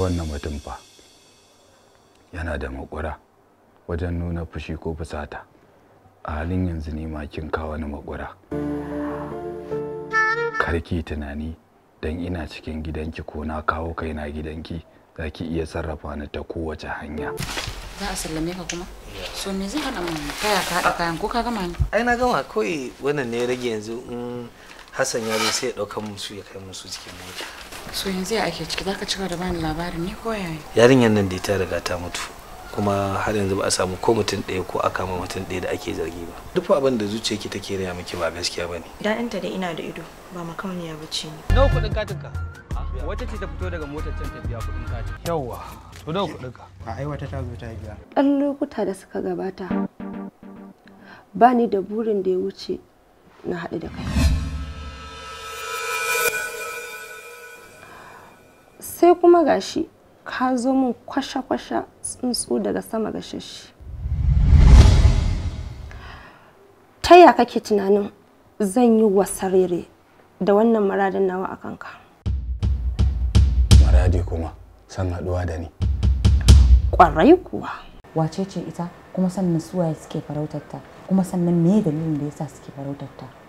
wannan mutum fa yana da makura wajen nuna fushi ko fusata a halin yanzu ne ma kin kawo ni makura karki tunani dan ina cikin gidanki ko na kawo kaina gidanki za ki iya sarrafa ni ta kowace hanya za a sallame ka kuma so me zai hana mun kaya ka haɗa kayan ko ka gama ne ai na gama kawai wannan ne ya rage yanzu in hassan ya zo sai ya ɗauka musu ya kai musu cikin mota so yanzu ya ake ciki zaka cika da bani labarin ne ko yaya yarinyar nan dai ta riga ta mutu kuma har yanzu ba a samu ko mutum ɗaya ko aka ma mutum ɗaya da ake zargi ba duk abin da zuciyarki take raya miki ba gaskiya bane Daɗinta da ina da ido ba makauniya ba ce ni. nawa kuɗin katin ka wata ce ta fito daga motar can ta biya kuɗin katin yawwa to nawa kuɗin ka a aiwata ta zo ta biya ɗan lokuta da suka gabata ba ni da burin da ya wuce na haɗu da kai sai kuma gashi ka zo min kwasha-kwasha tsuntsu daga sama ga shashi ta ya kake tunanin zan yi wasarere da wannan maradin nawa a kanka maradi kuma san haɗuwa da ni ƙwarai kuwa wace ce ita kuma sannan suwaye suke farautarta kuma sannan me dalilin da yasa suke farautarta